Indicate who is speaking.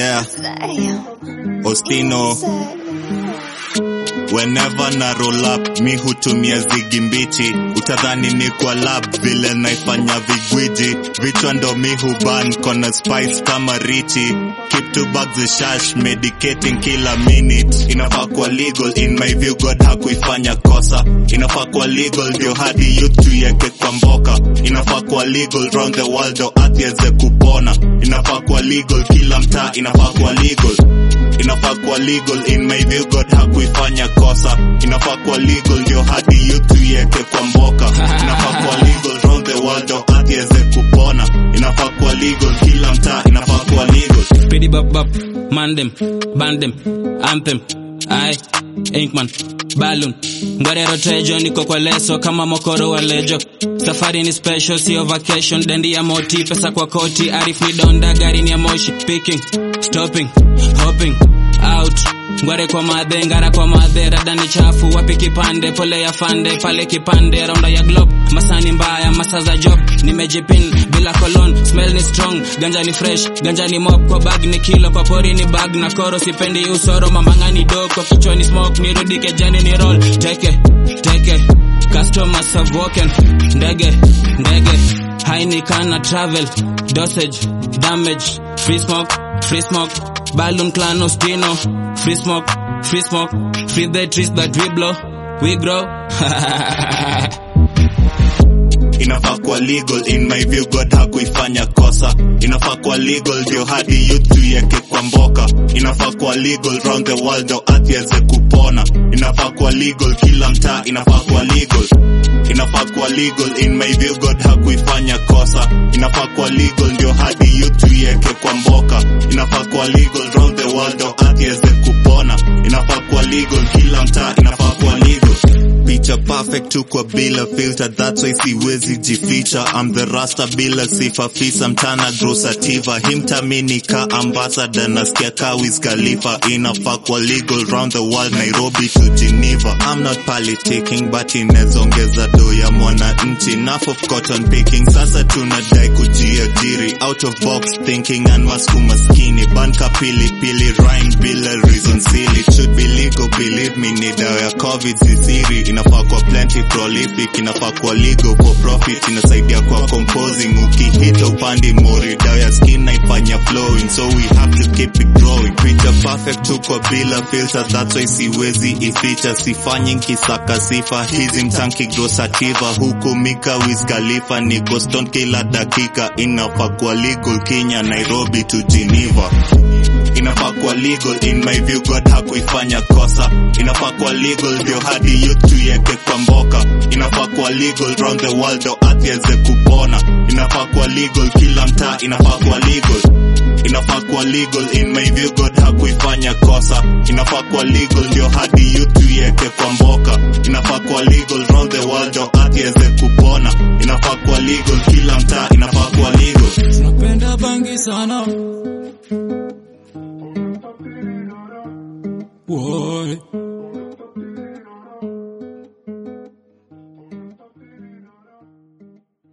Speaker 1: yeah Ostino Whenever na roll up mi hutumia zigi mbichi, utadhani ni kwa lab vile naifanya vigwiji, vichwa ndo mi huban kona spice kama richi, keep two bags of shash medicating kila minute, inafaa kwa legal in my view, God hakuifanya kosa, inafaa kwa legal ndio hadi youth tuieke kwa mboka, inafaa kwa legal round the world ndo ardhi iweze kupona, inafaa kwa legal kila mtaa, inafaa kwa legal inafaa kuwa legal in my view god hakuifanya kosa inafaa kuwa legal ndio hadi youth tuieke kwa mboka inafaa kuwa legal round the world ndo ardhi iweze kupona inafaa kuwa legal kila mtaa inafaa kuwa legal
Speaker 2: Pity bop bop, mandem, bandem, anthem, I, Inkman, balloon. Ngwarero trejo niko kwa leso kama mokoro wa lejo. Safari ni special, sio vacation. Dendi ya moti, pesa kwa koti. Arif ni donda, gari ni ya moshi. Picking, stopping, hopping, out. Ngware kwa madhe, ngara kwa madhe, rada ni chafu, wapi kipande, pole ya fande, pale kipande, raunda ya globe, masani mbaya, masa za job, nimejipin, bila kolon, smell ni strong, ganja ni fresh, ganja ni mop, kwa bag ni kilo, kwa pori ni bag, na koro sipendi usoro, mamanga ni do, kwa kichwa ni smoke, nirudi kejani ni roll, teke, teke, customers have woken, ndege, ndege, haini kana travel, dosage, damage, free smoke, free smoke, balloon clan ostino, free smoke, free smoke, free the trees that we blow, we grow.
Speaker 1: inafaa kuwa legal in my view god hakuifanya kosa inafaa kuwa legal ndio hadi youth tuieke kwa mboka inafaa kuwa legal round the world ndo ardhi iweze kupona inafaa kuwa legal kila mtaa inafaa kuwa legal inafaa kuwa legal in my view god hakuifanya kosa inafaa kuwa legal ndio hadi youth tuieke kwa mboka inafaa kuwa legal round the world ndo ardhi iweze kupona inafaa kuwa legal kila mtaa inafaa kuwa legal picha perfect tu kwa bila filter that's why siwezi jificha I'm the rasta bila sifa fisa mtana grosativa himtamini ka ambassador nasikia ka Wiz Khalifa inafaa kwa legal round the world Nairobi to Geneva I'm not politicking but inezongeza do ya mwananchi enough of cotton picking sasa tunadai kujiajiri out of box thinking and masku maskini banka pili pili rhyme bila reason silly It should be legal believe me ni dawa ya covid sisiri inafaa kwa plenty prolific inafaa kwa legal for profit inasaidia kwa composing ukihita upandi mori dawa ya skin naifanya flowing so we have to keep it growing picture perfect tu kwa bila filter that's why siwezi ificha sifanyi nkisaka sifa hizi mtanki grosativa huku mika Wiz Khalifa ni Boston kila dakika inafaa kwa legal Kenya Nairobi to Geneva inafaa kuwa legal in my view god hakuifanya kosa inafaa kuwa legal ndio hadi youth tuieke kwa mboka inafaa kuwa legal round the world ndo ardhi iweze kupona inafaa kuwa legal kila mtaa inafaa kuwa legal inafaa kuwa legal in my view god hakuifanya kosa inafaa kuwa legal ndio hadi youth tuieke kwa mboka inafaa kuwa legal round the world ndo ardhi iweze kupona inafaa kuwa legal kila mtaa inafaa kuwa legal
Speaker 3: Napenda bangi sana